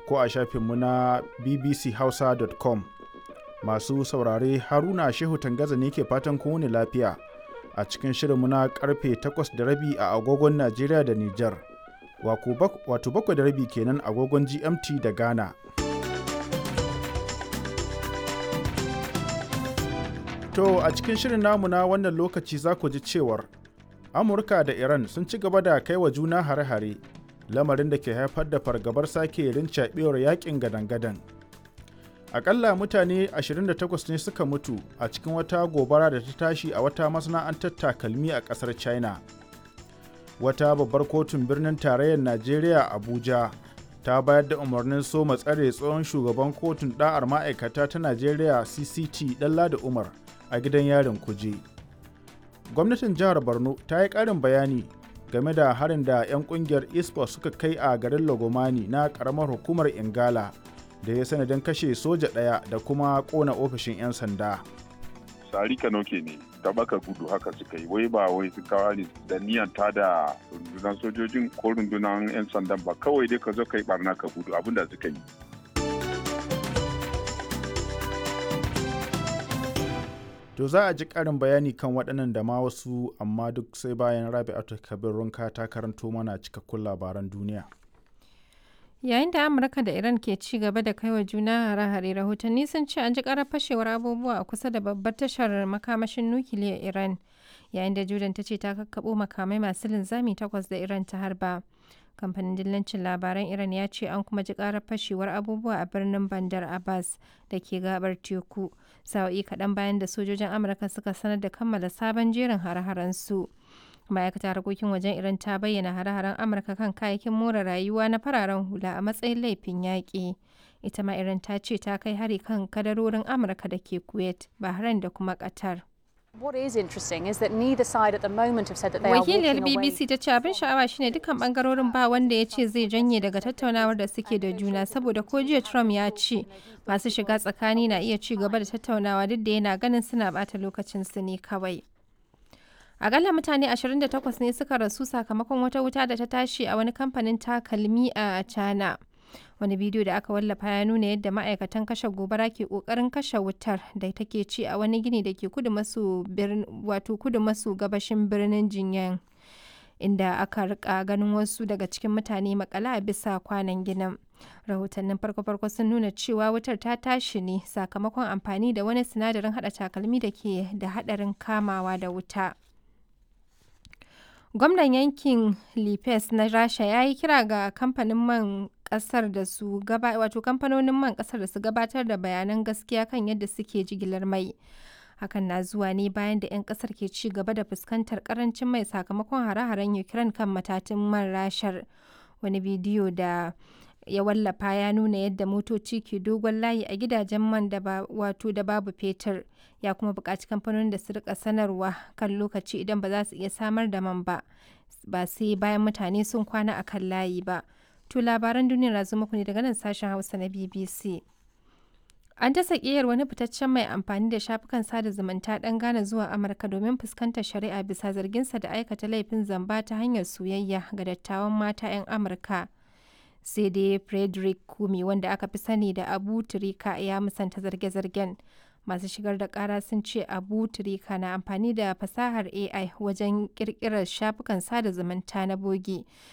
ko a shafinmu na bbchausa.com. Masu saurare Haruna Shehu Tangaza ne ke fatan kowane lafiya a cikin shirinmu na karfe 8 da rabi a agogon Najeriya da Nijar. Wato bakwai da rabi kenan agogon GMT da Ghana. To a cikin shirin namu na wannan lokaci za ku ji cewar Amurka da Iran sun ci gaba da kai wa juna hare-hare lamarin da ke haifar da fargabar sake rincaɓewar yakin gadan-gadan. Akalla mutane 28 ne suka mutu a cikin wata gobara da ta tashi a wata masana'antar takalmi a ƙasar China. Wata babbar kotun birnin tarayyar Najeriya Abuja ta bayar da umarnin soma tsare tsohon shugaban kotun ɗa'ar ma'aikata ta Najeriya CCT Ɗanladi Umar a gidan yarin kuje. Gwamnatin jihar Borno ta yi ƙarin bayani game da harin da 'yan ƙungiyar ISPO suka kai a garin Lagomani na ƙaramar hukumar Ingala da ya sanadin kashe soja ɗaya da kuma ƙona ofishin 'yan sanda. Sari Kanoke ne ta baka gudu haka suka yi wai ba wai su kawo ne da niyan ta da rundunar sojojin ko rundunar 'yan sandan ba kawai dai ka zo ka yi barna ka gudu abinda suka yi. To za a ji ƙarin bayani kan waɗannan da ma wasu amma duk sai bayan Rabi'atu Kabir Runka ta karanto mana cikakkun labaran duniya. Yayin da Amurka da Iran ke ci gaba da kaiwa juna hare-hare rahotanni sun ce an ji ƙarar fashewar abubuwa a kusa da babbar tashar makamashin nukiliyar Iran yayin da Jordan ta ce ta kakkaɓo makamai masu linzami takwas da Iran ta harba. kamfanin dillancin labaran iran ya ce an kuma ji karar fashewar abubuwa a birnin bandar abbas da ke gabar teku sa'o'i kaɗan bayan da sojojin amurka suka sanar da kammala sabon jerin hare-haren su ma'aikatar harkokin wajen iran ta bayyana hare-haren amurka kan kayayyakin more rayuwa na fararen hula a matsayin laifin yaƙi ita ma iran ta ce ta kai hari kan kadarorin amurka da ke kuwait bahrain da kuma qatar Wakiliyar BBC ta ce abin sha'awa shine dukkan bangarorin ba wanda ya ce zai janye daga tattaunawar da suke da juna saboda ko jiya Trump ya ce masu shiga tsakani na iya ci gaba da tattaunawa duk da yana ganin suna bata lokacin su ne kawai. Akalla mutane 28 ne suka rasu sakamakon wata wuta da ta tashi a wani kamfanin takalmi a China. wani bidiyo da aka wallafa ya nuna yadda ma'aikatan kashe gobara ke kokarin kashe wutar da take ci a wani gini da ke kudu maso wato kudu maso gabashin birnin jinyan inda aka rika ganin wasu daga cikin mutane makala a bisa kwanan ginin rahotannin farko-farko sun nuna cewa wutar ta tashi ne sakamakon amfani da wani sinadarin hada takalmi da ke da hadarin kamawa da wuta gwamnan yankin lipes na rasha ya yi kira ga kamfanin man kasar da su gaba wato kamfanonin man kasar da su gabatar da bayanan gaskiya kan yadda suke jigilar mai hakan na zuwa ne bayan da 'yan kasar ke ci gaba da fuskantar karancin mai sakamakon hare-haren ukraine kan matatin man rashar wani bidiyo da ya wallafa ya nuna yadda motoci ke dogon layi a gidajen man da ba wato da babu fetur ya kuma buƙaci kamfanonin da su rika sanarwa kan lokaci idan ba za su iya samar da man ba ba sai bayan mutane sun kwana a kan layi ba to labaran duniya na zo muku ne daga nan sashen hausa na bbc an dasa ƙiyar wani fitaccen mai amfani da shafukan sada zumunta ɗan Ghana zuwa Amurka domin fuskantar shari'a bisa zarginsa da aikata laifin zamba ta hanyar soyayya ga dattawan mata 'yan Amurka. sai dai frederick kumi wanda aka fi sani da abu turika ya musanta zarge-zargen masu shigar da kara sun ce abu turika na amfani da fasahar ai wajen kirkirar shafukan sada zumunta na bogi